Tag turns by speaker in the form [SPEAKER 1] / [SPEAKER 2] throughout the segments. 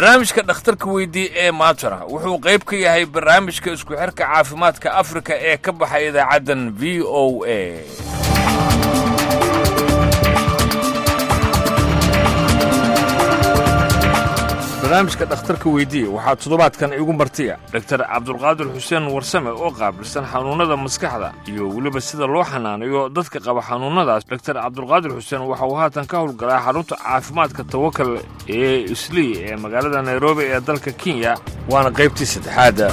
[SPEAKER 1] barnaamijka dhakhtarka weydii ee maatara wuxuu qayb ka yahay barnaamijka isku xirka caafimaadka afrika ee ka baxay idaacaddan v o a barnaamijka dhakhtarka weydii waxaa toddobaadkan igu martiya doktar cabdulqaadir xuseen warsame oo qaabilsan xanuunnada maskaxda iyo weliba sida loo xanaanayo dadka qaba xanuunnadaas doktar cabdulqaadir xuseen waxa uu haatan ka howlgalaa xarunta caafimaadka tawakal ee islii ee magaalada nairobi ee dalka kenya waana qaybtii saddexaadda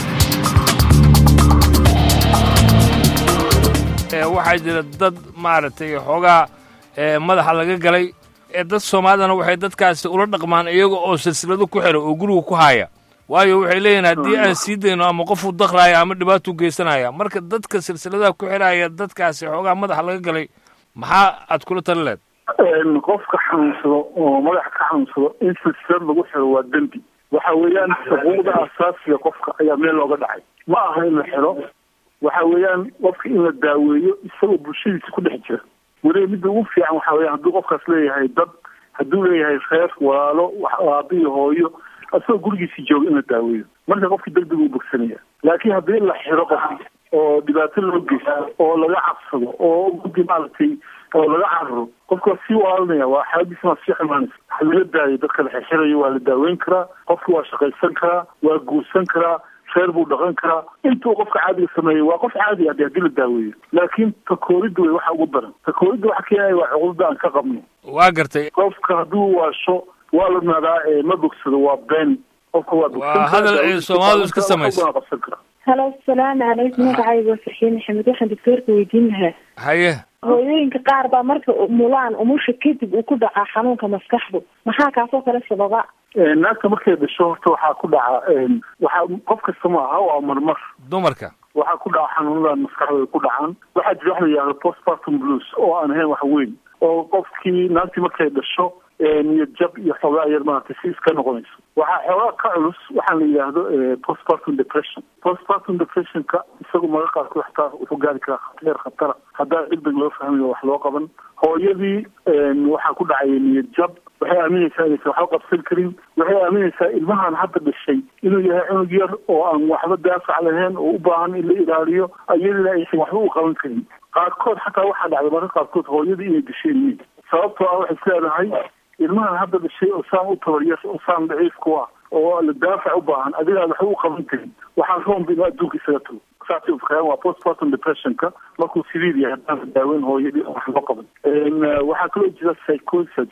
[SPEAKER 1] waxaa jira dad maaragtay xoogaa madaxa laga galay ee dad soomaalidana waxay dadkaasi ula dhaqmaan iyaga oo silsilado ku xira oo guriga ku haaya waayo waxay leeyihin haddii aan sii dayno ama qofuu daqraaya ama dhibaatuu geysanaya marka dadka silsiladaha ku xiraya dadkaasi xoogaa madaxa laga galay maxaa aad kula tali leed
[SPEAKER 2] qofka xanuunsado oo madaxa ka xanuunsado in silsilad lagu xiro waa dembi waxa weeyaan xuquuqda asaasiga qofka ayaa meel looga dhacay ma aha in la xiro waxa weeyaan qofka in la daaweeyo isagoo bulshadiisa ku dhex jira weliba midda ugu fiican waxa weya hadduu qofkaas leeyahay dad hadduu leeyahay reer walaalo aaba iyo hooyo isagoo gurigiisii jooga in la daaweeyo marka qofkii degdeg u bogsanaya laakiin haddii la xiro qofki oo dhibaato loo geysto oo laga cabsado oo gudi maaragtay oo laga cararo qofka waa sii walaalinaya waa xaaladiisna waa sii xumaanaysa waxa laga daayo dadka la xirxirayo waa la daaweyn karaa qofki waa shaqaysan karaa waa guursan karaa reer buu dhaqan karaa intuu qofka caadiga sameeyey waa qof caadi ade haddii la daaweeyo laakiin takooridda wey waxa ugu daran takooridda waxa keenaya waa cuqudada aan ka qabno
[SPEAKER 1] waa gartay
[SPEAKER 2] qofka hadduu waasho waa la naadaa ma bogsado waa been qofka waa
[SPEAKER 1] waa hadal ay soomaalidu iska samaysa
[SPEAKER 2] qabsan karaa
[SPEAKER 3] halo asalaamu calaykum magacayga waa farxiin maxamed waxaan doctoorka weydiin lahaa
[SPEAKER 1] haye
[SPEAKER 3] hooyooyinka qaar baa marka mulaan umusha kadib uu ku dhacaa xanuunka maskaxdu maxaa kaasoo kale sababa
[SPEAKER 2] naagta markay dhasho horta waxaa ku dhaca waxaa qof kasta ma aha waa marmar
[SPEAKER 1] dumarka
[SPEAKER 2] waxaa ku dhaca xanuunadan maskaxda ay ku dhacaan waxaa jira wax la yihahdo postpartum blues oo aan ahayn wax weyn oo qofkii naagtii markay dhasho niyad jab iyo xoogaa yar maaragtay si iska noqonayso waxaa xoogaa ka culus waxaa la yidhaahdo postpartum depression postpartum depressionka isagu maga qaarkood xataa wuxuu gaari karaa heer khatara haddaa degdeg loo fahmayo wax loo qaban hooyadii waxaa ku dhacaya niyad jab waxay aaminaysaa inaysan waxba qabsan karin waxay aaminaysaa ilmahan hadda dhashay inuu yahay cunug yar oo aan waxba daafac lahayn oo u baahan in la ilaaliyo iyadina aysan waxba u qaban karin qaarkood xataa waxaa dhacday marka qaarkood hooyadii inay dasheen miid sababtoo ah waxay isleedahay ilmahan hadda dhashay oo saan u tabaryar oo saan daciif ku ah oo la daafac u baahan adigaan waxba u qaban karin waxaan roomba inuu adduunka isaga tago saasay ufikayaan waa postpartum depressionka markuu sidiid yahay haddaan daaweyn hooyadii wax loo qaban waxaa kaloo jira psychosis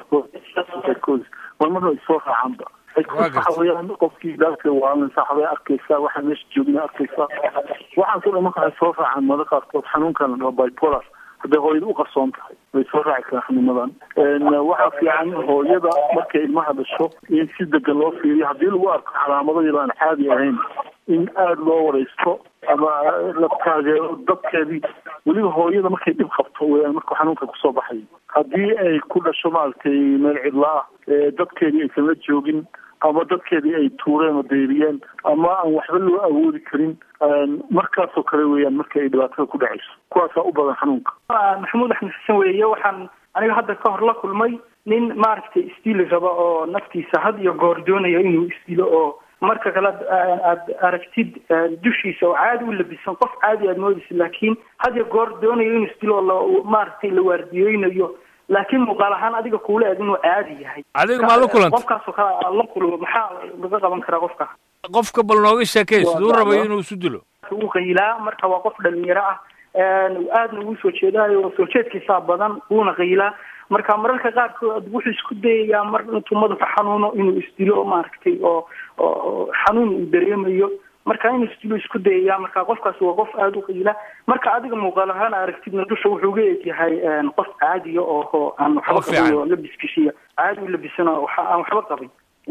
[SPEAKER 2] psychosis marmarna ay soo raacaanba waxa weeyaan qofkii daadka waalanaysa waxbay arkaysaa waxaa meesha joogina arkaysaa waxaasoo dhan marka ay soo raacaan mada qaarkood xanuunkan la dhaho bipolar hadday hooyada u qarsoon tahay way soo raaci karaan xanuunadan waxaa fiican hooyada markay ilmaha dhasho in si degan loo fiiriyo haddii lagu arko calaamado yar aan caadi ahayn in aada loo waraysto ama la taageero dadkeedii weliba hooyada markay dhib qabto weyaan markuu xanuunka kusoo baxayo haddii ay ku dhasho maaragtay meel cidla ah dadkeedii aysan la joogin ama dadkeedii ay tuureen oo deyriyeen ama aan waxba loo awoodi karin markaasoo kale weeyaan marka ay dhibaatada ku dhacayso kuwaasaa u badan xanuunka
[SPEAKER 4] maxamuud axmed xasan weeye waxaan aniga hadda ka hor la kulmay nin maaragtay isdili raba oo naftiisa had iyo goor doonaya inuu isdilo oo marka kale aad aragtid dushiisa oo caadi u labisan qof caadi aad moodaysa laakiin had iyo goor doonayo inuu isdilo oo maaragtay la waardiyeynayo laakiin muuqaal ahaan adiga kuula eg inuu caadi yahay
[SPEAKER 1] adiga maa la kulanta
[SPEAKER 4] qofkaasoo kale aad la kulmo maxaa laga qaban karaa qofka
[SPEAKER 1] qofka bal nooga sheekay siduu rabayo inuu isu dilo
[SPEAKER 4] wuu qaylaa marka waa qof dhalinyaro ah aadna ugu soo jeedaayo soo jeedkiisaa badan wuuna qaylaa marka mararka qaarkood wuxuu isku dayayaa mar intuu madaxa xanuuno inuu isdilo maaragtay oo oo xanuun uu dareemayo marka inuu isdilo isku dayayaa marka qofkaas waa qof aada u qiila marka adiga muuqaal ahaan aragtidna dusha wuxuu ga egyahay qof caadiya oo aan waxba qabin oo labiskishiya caadi u labisan oo aan waxba qabin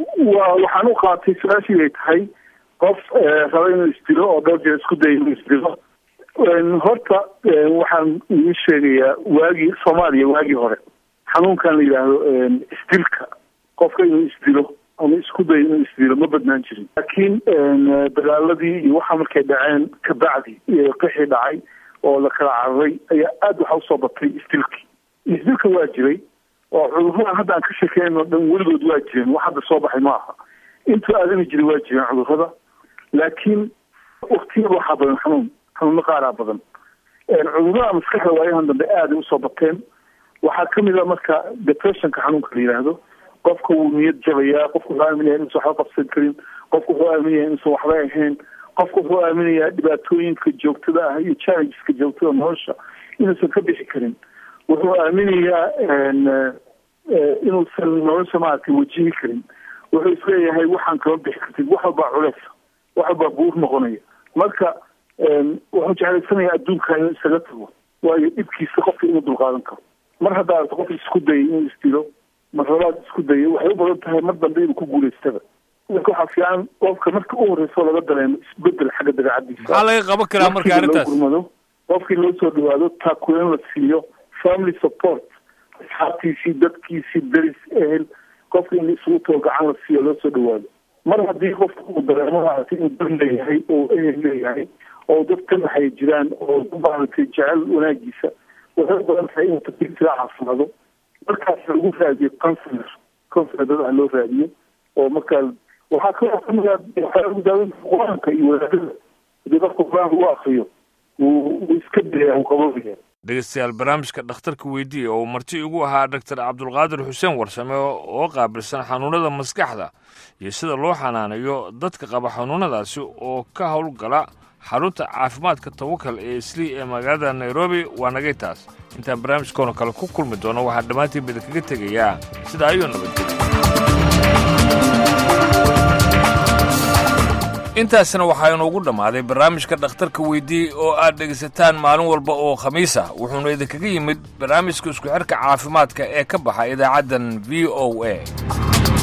[SPEAKER 2] wa waxaan u qaatay su-aashii ay tahay qof raba inuu isdilo oo dhowr jeer isku daya inuu isdilo horta waxaan idin sheegayaa waagii soomaaliya waagii hore xanuunkan la yidhaahdo isdilka qofka inuu isdilo ama isku dayo inuu isdilo ma badnaan jirin laakiin dagaaladii iyo waxa markay dhaceen kabacdi qixii dhacay oo la kala cararay ayaa aada waxa usoo batay isdilkii isdilka waa jiray oo cudurradan hadda aan ka sheekeynno dhan weligood waa jireen wax hadda soo baxay ma aha intuu aadami jiray waa jireen cudurrada laakiin waktiyada waxaa badan xanuun xanuuno qaaraa badan cudurrada maskaxda waayahan dambe aaday usoo bateen waxaa kamid a marka depressionka xanuunka la yidhaahdo qofka wuu niyad jabayaa qofka wuxuu aaminaya inuusan waxba qabsan karin qofka wuxuu aaminaya inuusan waxba ahayn qofka wuxuu aaminayaa dhibaatooyinka joogtada ah iyo challengeska joogtada nolosha inuusan ka bixi karin wuxuu aaminayaa inuusan nolosha maaragtay wajihi karin wuxuu isleeyahay waxaan kama bixi kartid wax walbaa culeys wax walbaa buur noqonaya marka wuxuu jeclaysanaya adduunka inuu isaga tago waayo dhibkiisa qofka inuu dulqaadan karo mar haddaa arto qof isku dayay inuu isdilo mar labaad isku dayay waxay u badan tahay mar dambe inuu ku guulaystaba marka waxaa fiican qofka marka u horeyso laga dareemo isbedel xagga dabeecadiisa
[SPEAKER 1] maxaa laga qaban karaa marka arrintaas
[SPEAKER 2] gurmado qofkii loo soo dhawaado taakuleen la siiyo family support asxaabtiisii dadkiisii deris ehel qofka in isugu too gacan la siiyo loo soo dhawaado mar haddii qofka uu dareemo maaragtay inuu dad leeyahay oo ehel leeyahay oo dad ka naxay jiraan oo maaragtay jecel wanaagiisa waxay u badan tahay inuu takliifsiga caafimaado markaas lagu raadiyo counselor counselor dad ah loo raadiyo oo markaa waxaa kaloo kamid a waxaa lagu daaweynta qur-aanka iyo wadaadada hadii qofka qur-aanka u akriyo wuu wuu iska daya wuu qaboobaya
[SPEAKER 1] dhegeystayaal barnaamijka dhakhtarka weydiiya oo marti igu ahaa doctor cabdulqaadir xuseen warsame oo qaabilsan xanuunada maskaxda iyo sida loo xanaanayo dadka qaba xanuunadaasi oo ka howlgala xarunta caafimaadka tawakal ee islii ee magaalada nairobi waa nagay taas intaan barnaamijkoona kale ku kulmi doono waxaa dhammaantiin bida kaga tegayaa sida ayuu nabadgelya intaasna waxaa inoogu dhammaaday barnaamijka dhakhtarka weydii oo aad dhegaysataan maalin walba oo khamiis ah wuxuuna idinkaga yimid barnaamijka isku xidhka caafimaadka ee ka baxa idaacaddan v o a